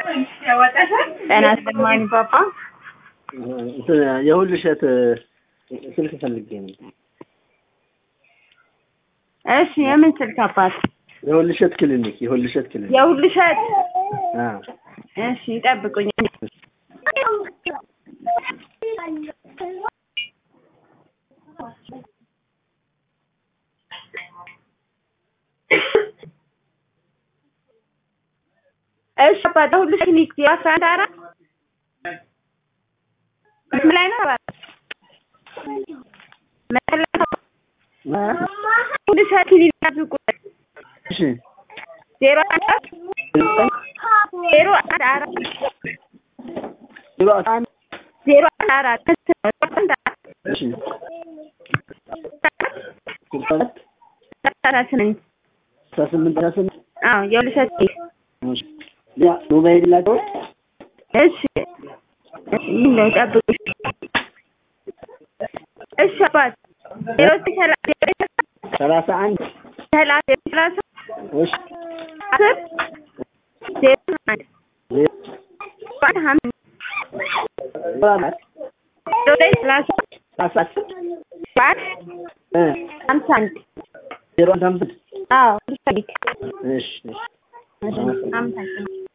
ጤና ይስጥልኝ ፓፓ። እንትን የሁሉ እሸት ስልክ ፈልጌ ነው። እሺ የምን ስልክ አባት? የሁሉ እሸት ክሊኒክ፣ የሁሉ እሸት ክሊኒክ። የሁሉ እሸት። አዎ እሺ ይጠብቁኝ። እሺ አባት የሁሉ እሸት ክሊኒክ የአስራ አንድ አራት ምን ላይ ነው አባት? ምን ላይ ነው? ሁሉ እሸት ክሊኒክ ያዝቁ እሺ ዜሮ አንድ አራት ዜሮ አንድ አራት ዜሮ አስራ አንድ ዜሮ አንድ አራት አንድ አራት እሺ ስልሳ ሁለት አስራ ስምንት አስራ ስምንት አስራ ስምንት አዎ የሁሉ እሸት ክሊኒክ እሺ ያ ሞባይል ላቸው እሺ ምን ነው ጠብቁ። እሺ አባት ዜሮ ሰላሳ ሰላሳ አንድ ሰላሳ ሰላሳ እሺ አስር ዜሮ አንድ ዜሮ አንድ ሀምሳ አራት ዜሮ ዘጠኝ ሰላሳ ሰላሳ አንድ እ ሀምሳ አንድ ዜሮ አንድ አምስት አዎ ሁሉ እሸት ክሊኒክ እሺ እሺ እሺ አመሰግናለሁ።